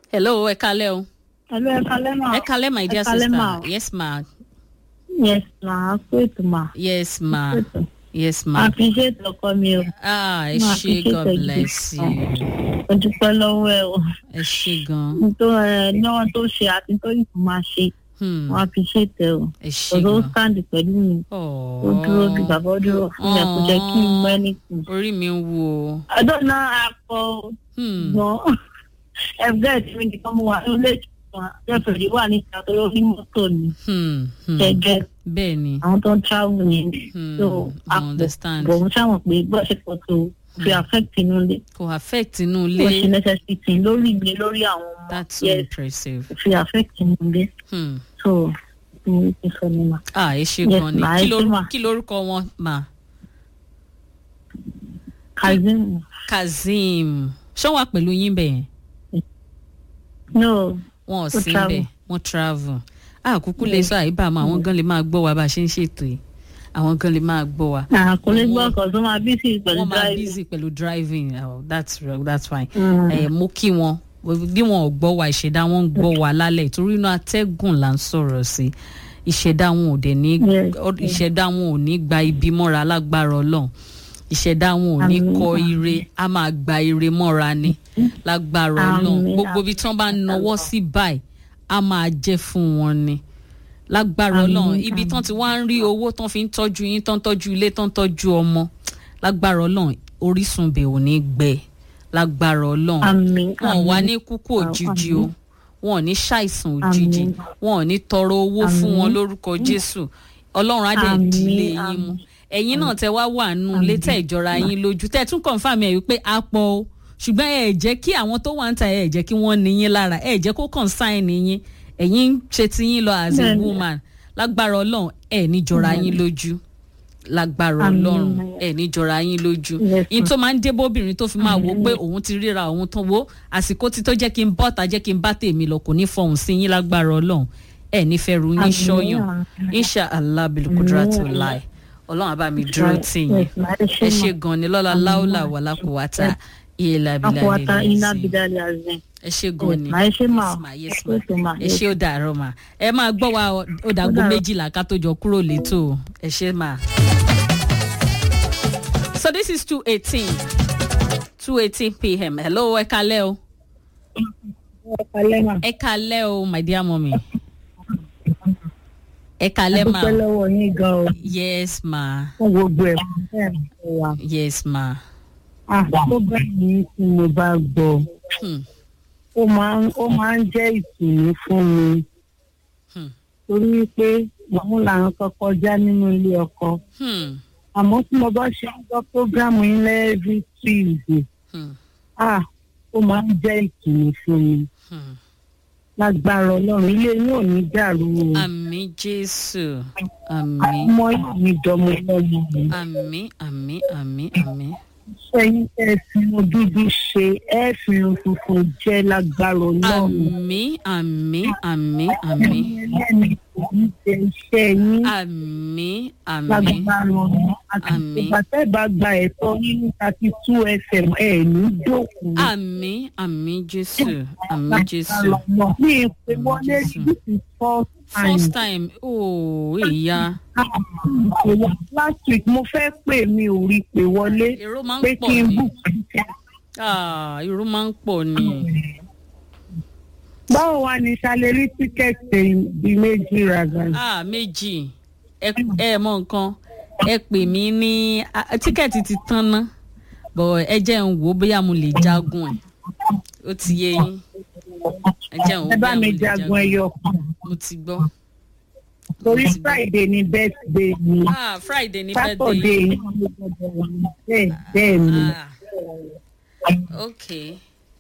hello ẹ kalẹ́ o. Hello, ẹ kalẹ́ mà. ẹ kalẹ́ my dear Ẹ kalẹ́ sister mà. yes ma Yes ma, a kó ètò mà. yes ma Ètò. yes Ma ma fi ṣe ètò ọkọ mi o. ah ẹ Ma ṣe fi ṣe god ètò bless ìgbésí. you Mo dúpẹ́ lọ́wọ́ ẹ o. ẹ ṣe gan Nítorí ẹ náà tó ṣe àti tó yìí kò máa ṣe. hmm. Wọ́n á fi ṣe ètò o. ẹ ṣe Ọ̀dọ́ ó gan sáǹdì pẹ̀lú mi. Ó dúró bí Ọ̀ọ́, bàbá ó dúró fún mi. Kò jẹ́ kí n mọ ẹni kù. orí mi ń wú o Ọdún náà a kọ Hmm. gbọ́n. Ẹgbẹ́ tí mi nìkan mo wà nílé ìtura. Rẹ́fẹ̀rí wà níta tó lórí mọ́tò ni. Hmm. Hmm. Gẹ́gẹ́ bẹ́ẹ̀ ni àwọn tó ń travel yẹn. Hmm. So, I àpò understand bọ̀ mo ṣàwọn pé bọ́ ṣe pọ̀ tó fi affect inú ilé. kò affect inú ó ṣe ilé necessity lórí mi lórí àwọn ọmọ that's so yes impressive fi affect inú ilé hmm. so mo ti sọ ni ma. ah ẹ ṣe Yes, gan ni ma, Kí ẹ ṣe lorú- ma. kí lorúkọ wọn ma kazeem kazeem ṣé wà pẹ̀lú yín bẹ́ẹ̀ no wọn ò Ó sí travel. bẹ́ẹ̀ wọ́n travel ah kúkú lè sọ àyíbá àmọ́ àwọn gan lè máa gbọ́ wa bá a ṣe ń ṣètò yìí àwọn gan lè máa gbọ́ wa kò lè gbọ́ Wọ́n- ọkọ̀ tó máa bí sí pẹ̀lú wọ́n máa driving. busy pẹ̀lú driving oh, that's real, that's fine Mm. ẹ mú kí wọn bí wọn ò gbọ́ wa ìṣẹ̀dá wọn ń gbọ́ wa lálẹ́ torí inú atẹ́gùn là ń sọ̀rọ̀ sí ìṣẹ̀dá wọn ò dẹ̀ ní Yes, ọ- ìṣẹ̀dá wọn ò ní gba ibi mọ́ra lágbára ọlọ́run ìṣẹ̀dá wọn ò ní Àmín, kọ àmín. ire a máa gba ire mọ́ra ni lágbára ọlọ́run Àmín, gbogbo ibi tí wọ́n bá ń nawọ́ sí báyìí a máa jẹ́ fún wọn ni lágbára Àmín, ọlọ́run ibi àmín. tán ti wá ń rí owó tán fi ń tọ́jú yín tán tọ́jú ilé tán tọ́jú ọmọ lágbára ọlọ́run orísun bẹ̀ ò ní gbẹ lágbára ọlọ́run àmín wọn ò wá àmín. ní kúkú Àmín. òjijì o wọn ò ní ṣàìsàn òjijì Àmín. wọn ò ní tọrọ owó fún Àmín. wọn lórúkọ jésù ọlọ́run á dẹ̀ Àmín, dílé yín àmín. mú ẹ̀yin náà tẹ wá wà nù létẹ̀ ìjọra yín lójú tẹ̀ tún kọ̀ǹfàmì ẹ̀ wípé a pọ̀ o ṣùgbọ́n ẹ̀ jẹ́ kí àwọn tó wà ń ta ẹ̀ jẹ́ kí wọ́n ní yín lára ẹ̀ jẹ́ kó consign yín ẹ̀yin ń ṣe ti yín lọ as a Bẹ́ẹ̀ni. woman lágbára ọlọ́run ẹ̀ ní jọra yín lójú lágbára Àmín. ọlọ́run ẹ̀ ní jọra yín lójú Yes, yín ma'am. tó máa ń dé bóbìnrin tó fi máa wò ó pé òun ti ríra òun tán wo àsìkò tí tó jẹ́ kí n bọ́ta jẹ́ kí n bá tèmi lọ kò ní fọhùn sí yín lágbára ọlọ́run ẹ̀ nífẹ̀ẹ́ ru yín Àmín, ṣọ́yàn àmín. insha allah bilkudratu Àmín. lai ọlọ́run àbá mi dúró tì yín Yes, ma, ẹ ṣé ẹ ṣe ma. gan ni lọ́la Àmín, láúlà ma. wàlá kò wá ta ìlà Akwata iná bílà bidali azin. ẹ ṣe gan ni Ma, ẹ ṣé ma. yes ma yes Ẹ ṣé ma ma. ẹ ṣe ó dàárọ̀ ma ẹ máa gbọ́ wa ó dàgbò dàárọ̀. méjìlá ká tó jọ kúrò létò ẹ ṣe ma. so this is two eighteen two eighteen pm hello ẹ kalẹ́ o Ẹ kalẹ́ mà. ẹ kalẹ́ o my dear mummy ẹ kalẹ́ ma dúpẹ́ lọ́wọ́ yín gan o yes ma fún gbogbo ẹ̀ fún bẹ́ẹ̀ ni fún wa. yes ma Ah, tó bá yìí tí mo bá gbọ́ hmm. ó máa ń ó máa ń jẹ́ ìtùnú fún mi Hmm. torí pé òun làwọn kan kọjá nínú ilé ọkọ Hmm. àmọ́ tí mo bá ṣe ń gbọ́ prógrámù yín lẹ́ẹ̀rí tuesday Hmm. ah ó máa ń jẹ́ ìtùnú fún mi Hmm. lágbára ọlọ́run ilé yín ò ní dàrú o àmì jésù àmì ọmọ yìí ní dọmọ lọ́mọ mi àmì àmì àmì àmì sẹ́yìn ẹ fi ohun dúdú ṣe ẹ fi ohun funfun jẹ́ lágbára ọlọ́run. àmì àmì àmì àmì ẹni kò ní ṣe iṣẹ́ yín àmì àmì lágbára ọ̀nà àti Àmín. ìgbà tẹ́ bá gba ẹ̀tọ́ nínú thirty two fm ẹ̀ ní dòkú. àmì àmì jésù àmì jésù mi ì pé wọlé Jésù. this is first time. first time ooo ìyá Ìwọ last week mo fẹ́ pè mi ò rí pé wọlé èrò máa ń pé pọ̀ kí n ni book. Ah, èrò máa ń pọ̀ ni báwo wá ní ṣàlẹ̀ rí tíkẹ́ẹ̀tì di méjì rárá. Ah, méjì ẹ ẹ mọ nǹkan ẹ pè mí ní ah, tíkẹ́ẹ̀tì ti tán ná bọ̀ ẹ jẹ́ ń wò ó bóyá mo lè jagun ẹ̀ ó ti yé yín ẹ jẹ́ ń wò ó ẹ bá bóyá mo mi lè jagun ẹyọ kan mo ti gbọ́. torí Mo ti gbọ́. friday ni birthday mi. ah friday ní birthday Saturday yìí. ni mo gbọdọ̀ wà bẹ́ẹ̀ bẹ́ẹ̀ ni. ah okay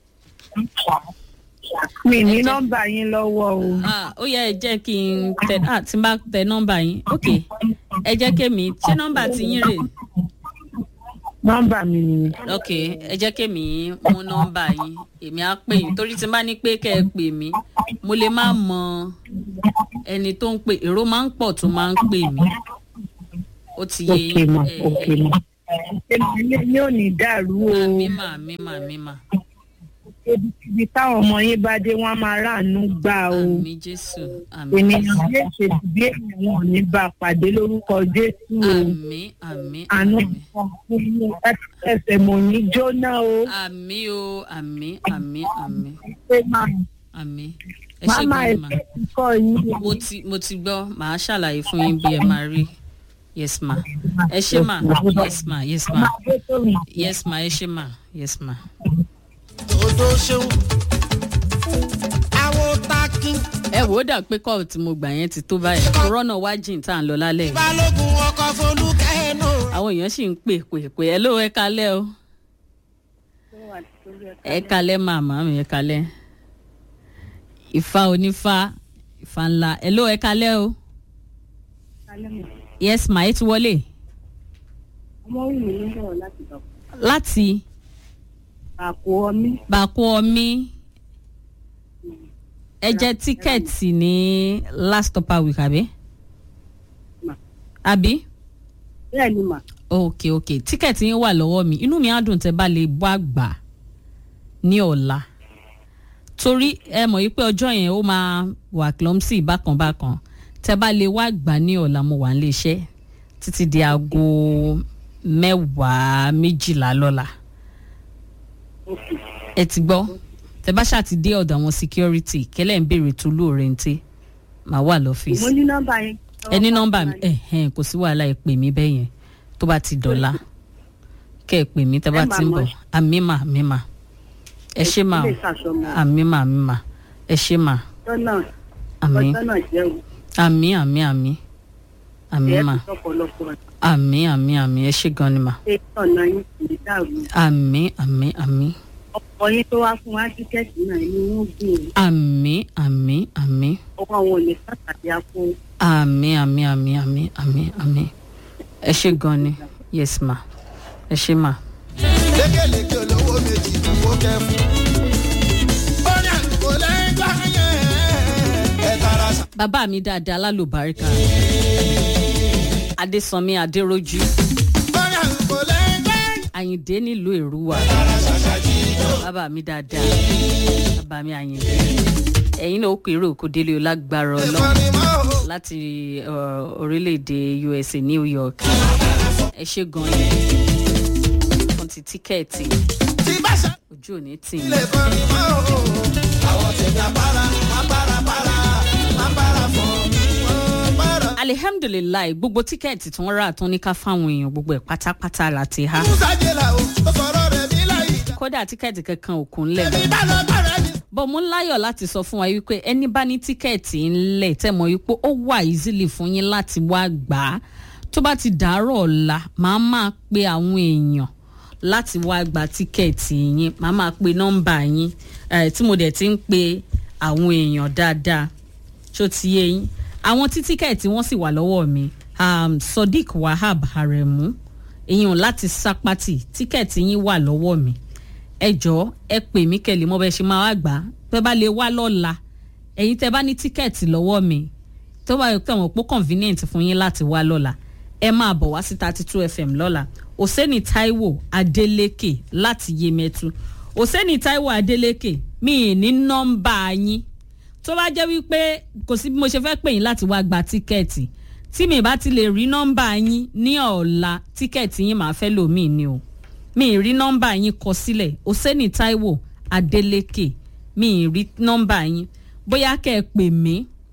Mi ní Ẹ jẹ́- nọ́mbà yín lọ́wọ́ o. ah ó yẹ ẹ jẹ́ kí n tẹ ah tí n bá tẹ nọ́mbà yín okay ẹ jẹ́ kémi ṣé nọ́mbà ti yín rè Nọ́mbà mi ni. ok ẹ jẹ́ kémi mú nọ́mbà yín èmi á pè yín torí tí n bá ní pé kẹ́ ẹ pè mí mo lè má mọ ẹni tó ń pè èrò máa ń pọ̀ tó máa ń pè mí ó ti yé Ok ma, ẹ, ok ẹ, ma. Ilé ní ò ní dàrú o. mímà mímà mímà ibi táwọn ọmọ yín bá dé wọn á máa ráàánú gbà o àmì jésù àmì ènìyàn lè ṣe bí ènìyàn wọn ò ní bá a pàdé lórúkọ jésù o àmì àmì àánú àmì kan fún yín ẹsẹ̀ mò ní jóná o àmì o àmì àmì àmì pé máa àmì ẹ ṣe máma gan ma ẹsẹ̀ kíkọ́ yín o. mo ti mo ti gbọ́ màá ṣàlàyé fún yín bí ẹ máa rí yes ma ẹ ṣe ma yes ma yes ma máa gbé sórí yes ma ẹ ṣe ma yes ma. odò ṣeun àwọn takin ẹ wò ó dà pé kọ́ọ̀ tí mo gbà yẹn ti tó báyìí kòrónà wá jìn tá à ń lọ lálẹ́ yìí balógun ọkọ folúkẹ́ nù. àwọn èèyàn sì ń pè pè pè ẹ ló ẹ kalẹ́ o ẹ kalẹ́ màmá mi ẹ kalẹ́ ìfà onífà ìfà ńlá ẹ ló ẹ kalẹ́ o yes ma ẹ ti wọlé ọmọ wù mí ń bọ̀ láti bọ̀ láti àpò ọmí bàkú ọmí ẹ jẹ tíkẹ́ẹ̀tì ní last upper week àbí Ma. àbí bẹ́ẹ̀ ni mà ok ok tíkẹ́ẹ̀tì yín wà lọ́wọ́ mi inú mi á dùn tẹ́ bá lè wá gbà ní ọ̀la torí ẹ mọ̀ yí pé ọjọ́ yẹn ó máa wà clumsy bákan bákan tẹ́ bá lè wá gbà ní ọ̀la mo wà nílé iṣẹ́ títí di aago mẹ́wàá méjìlá lọ́la ẹ ti gbọ́ tẹ́ bá ṣáà ti dé ọ̀dọ̀ àwọn security kẹ́lẹ́ ń béèrè tolú òrèǹtẹ́ màá wà lọ́fíìsì mo ní nọ́mbà yẹn. ẹ ní nọmba mi ẹhẹn kò sí wàhálà ẹ pè mí bẹ́ẹ̀ yẹn tó bá ti dọ̀la kẹ́ ẹ pè mí tẹ́ bá Ẹ ti ń máa bọ̀ mọ̀. àmì mà àmì mà ẹ ṣé mà o ilé ìsàsọmọ àmì mà àmì mà ẹ ṣé mà tọ́nà àmì tọ́nà jẹ́ o àmì àmì àmì àmì ẹ̀ mà tó tọ̀pọ̀lọpọ̀ àmì àmì àmì ẹ ṣé gan ni mà ṣe ọ̀nà yín kò ní dàrú àmì àmì àmì ọkọ yín tó wá fún wa tíkẹ́ẹ̀tì náà ni wọ́n gùn àmì àmì àmì ọkọ àwọn ò lè sàtàdé akó àmì àmì àmì àmì àmì àmì ẹ ṣé gan ni yes ma ẹ ṣé mà. lékeleke olówó méjì kó kẹ fún. orin àgùkò lẹ́yìn gbà yẹn ẹ tara sa. bàbá mi dáadáa lálùbáríkà adésànmi adéròjú orin àgùkò lẹ́yìn gbà yẹn. àyìndé nílùú èrúwà bàbá mi dáadáa bàbá mi àyìndé ẹ̀yin náà ó pèrè òkú délé o lágbára ọlọ́run ìfọ̀nì mọ́ o. láti uh, orílẹ̀-èdè usa new york ẹ ṣe gan ni fún ti tíkẹ́ẹ̀tì tí bá ṣe ojú ò ní tì lè í fọ̀nì mọ́ o. àwọn tẹ̀lé apára má bára bára má bára fọ̀ wọ́n bára. alihamdulilayi gbogbo tíkẹ́ẹ̀tì tí wọ́n rà tán ní ká fáwọn èèyàn gbogbo ẹ̀ pátápátá láti há musa jẹ́la o ó sọ̀rọ̀ rẹ̀ bí láyé ìjà. kódà tíkẹ́ẹ̀tì kankan ò kún lẹ̀ mọ́. èmi bá lọ bára ẹni. bọ́ mo ń láyọ̀ láti sọ fún wa wípé ẹni bá ní tíkẹ́ẹ̀tì ńlẹ̀ tẹ́ mọ̀ wípé ó wà easily fún yín láti wá gbà á tó bá ti dàárọ̀ ọ̀la màá máa pe àwọn èèyàn láti wá gba tíkẹ́ẹ̀tì yín màá máa pe nọ́mbà yín eh, tí mo dẹ̀ ti ń pe àwọn èèyàn dáadáa tó ti yé yín àwọn tí tíkẹ́ẹ̀tì wọ́n sì wà lọ́wọ́ mi um, sodiq wahab aremu èèyàn láti sápátì tíkẹ́ẹ̀tì yín wà lọ́wọ́ mi ẹ jọ̀ọ́ ẹ pè mí kẹ́lẹ́ mọ́ bẹ́ẹ̀ ṣe máa wá gbà á tẹ́ bá lè wá lọ́la ẹ̀yin tẹ́ bá ní tíkẹ́ẹ̀tì lọ́wọ́ mi tó bá yẹ kí àwọn pó convenient fún yín láti wá lọ́la ẹ máa bọ̀ wá sí thirty two fm lọ́la òsèní taiwo adeleke láti yemẹtu òsèní taiwo adeleke mi ì ní nọ́mbà yín tó bá jẹ́ wípé kò sí bí mo ṣe fẹ́ pè yín láti wá gba tíkẹ́ẹ̀tì tí mi bá ti lè rí nọ́mbà yín ní ọ̀la tíkẹ́ẹ̀tì yín màá fẹ́ lòmíì ni o mi ì rí nọ́mbà yín kọ sílẹ̀ òsèní taiwo adeleke mi ì rí nọ́mbà yín bóyá kẹ́ ẹ pè mí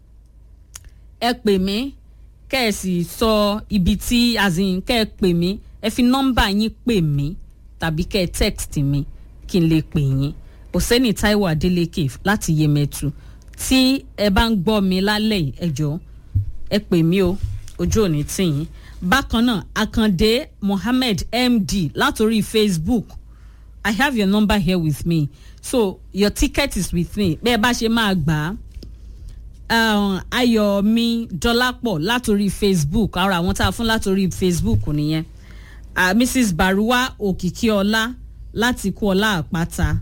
ẹ pè mí kẹ́ ẹ sì sọ ibi tí azin kẹ́ ẹ pè mí ẹ fi nọ́mbà yín pè mí tàbí kẹ́ ẹ text mi kí n lè pè yín òsèní taiwo adeleke láti yemẹtu tí ẹ bá ń gbọ́ mi lálẹ́ yìí ẹ jọ̀ọ́ ẹ pè mí o ojú ò ní tì yín bákan náà akande mohammed md látòrí facebook i have your number here with me so your ticket is with me bẹ́ẹ̀ bá ṣe máa gbà á um, ayọ̀mí dọ́lápọ̀ látòrí facebook ara àwọn tá a fún látòrí facebook nìyẹn uh, mrs baruwa òkìkíọlá láti kú ọlá àpáta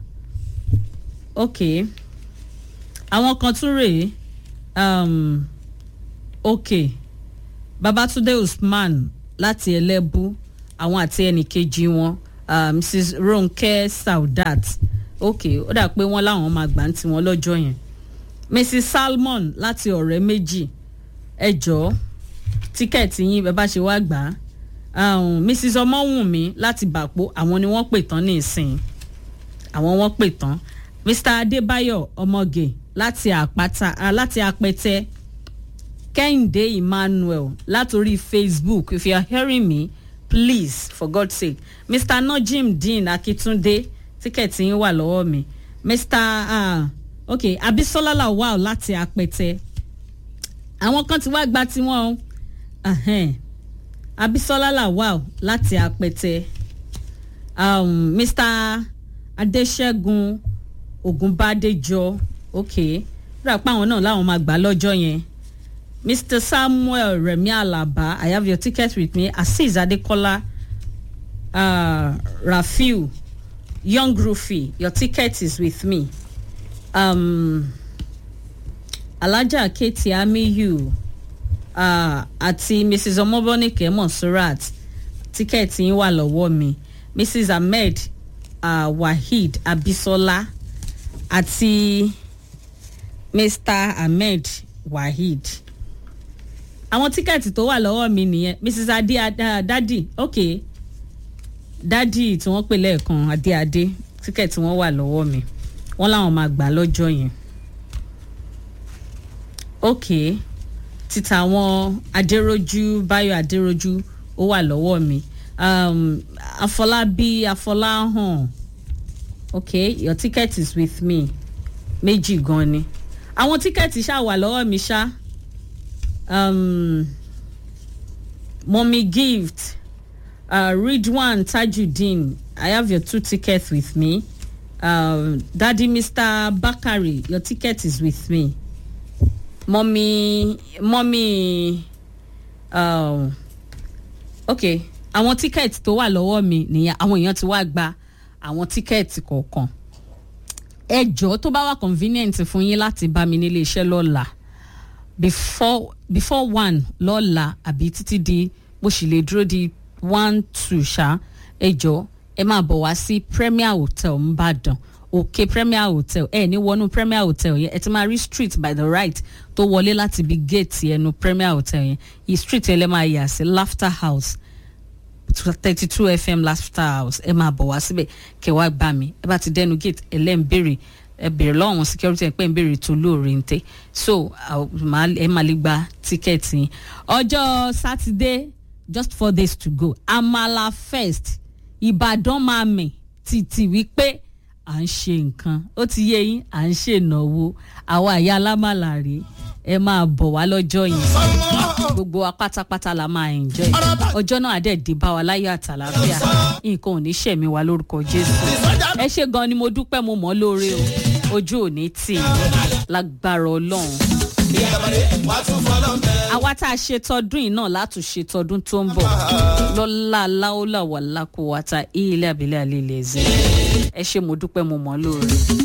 ok àwọn kan tún rèé um, ok babatunde usman láti ẹlẹ́bú àwọn àti ẹnìkejì wọn uh, mrs ronke saudat ok ó dà pé wọ́n láwọn máa gbà ń tiwọn lọ́jọ́ yẹn mrs salmon láti ọ̀rẹ́ méjì ẹ jọ̀ọ́ tíkẹ́ẹ̀tì yín bẹ́ẹ̀ bá ṣe wá gbà á um, mrs ọmọwùnmí láti bàpò àwọn ni wọ́n pè tán ní ìsìn àwọn wọ́n pè tán mr adébáyọ̀ ọmọge láti àpáta ah, láti apẹtẹ kẹ́hìndé emmanuel látòrí facebook if you are hearing me please for god's sake mr najim dean akitunde tíkẹ́ẹ̀tì yín wà lọ́wọ́ mi mr uh, ok abisola lawal láti apẹtẹ àwọn kan ti wá gba tiwọn o Ahem. abisola lawal láti apẹtẹ um, mr adesegun ogunbadejo ok rà pé àwọn náà làwọn máa gbà lọ́jọ́ yẹn mr samuel remi alaba i have your ticket with me azeez adekola uh, rafiu young rufi your ticket is with me um, alhaja keti amiyu uh, àti mrs ọmọbọ́nìkẹ́ monsurat tíkẹ́ẹ̀tì yín wà lọ́wọ́ mi mrs ahmed uh, waheed abisola àti mr ahmed waheed àwọn tíkẹ́ẹ̀tì tó wà lọ́wọ́ mi nìyẹn mrs adi uh, dadi ok dadi tí wọ́n pè lẹ́ẹ̀kan adéadé tíkẹ́ẹ̀tì wọn wà lọ́wọ́ mi wọ́n láwọn máa gbà lọ́jọ́ yẹn ok títa àwọn adéròjú báyọ̀ adéròjú ó wà lọ́wọ́ mi um, afọlábí afọláhàn ok your ticket is with me méjì gan ni àwọn tíkẹ́ẹ̀tì ṣáà wà lọ́wọ́ mi ṣá um, mommy gift uh, ridwan tajudeen i have your two tickets with me um, daddy mr bakari your ticket is with me mommy mommy um, ok àwọn tíkẹ́ẹ̀tì tó wà lọ́wọ́ mi nìyẹn àwọn èèyàn ti wá gba àwọn tíkẹ́ẹ̀tì kọ̀ọ̀kan ẹ jọ̀ọ́ tó bá wà convenient fún yín láti bá mi nílé iṣẹ́ lọ́la before before one lọ́la àbí títí di bó sì lè dúró di one two ṣá ẹ jọ̀ọ́ ẹ máa bọ̀ wá sí premier hotel nìbàdàn òkè premier hotel ẹ ní wọnú premier hotel yẹn ẹ ti máa rí street by the right tó wọlé láti ibi gate ẹnu premier hotel yẹn yìí street yẹn lè máa yà sí laughter house thirty two fm laughter house ẹ máa bọ̀ wá síbẹ̀ kẹ́ wá gbà mí ẹ bá ti dẹnu gate ẹ lẹ́ ń béèrè ẹ béèrè lọ́wọ́ àwọn security ẹ pé ń béèrè tó lóore ń tẹ́ so ẹ máa lè gba tíkẹ́ẹ̀tì yín ọjọ́ sátidé just four days to go amala first ìbàdàn máa mì títí wípé à ń ṣe nǹkan ó ti yé yín à ń ṣènáwó àwa àyà alámàlà rèé ẹ máa bọ̀ wá lọ́jọ́ yẹn gbogbo wa pátápátá la máa enjoy ọjọ́ náà dẹ̀ dé bá wa láyọ̀ àtàlàfíà nǹkan ò ní ṣẹ̀mí wa lórúkọ jésù ẹ ṣe gan ni mo dúpẹ́ mo mọ̀ ọ́ lóore o ojú ò ní tì í lágbára ọlọ́run àwa tá a ṣe tọdún yìí náà látún ṣe tọdún tó ń bọ̀ lọ́la láólà wà lákòwátà ilé abilé àlè ilẹ̀ ẹ̀zẹ̀ ẹ ṣe mo dúpẹ́ mo mọ̀ ọ́ lóore.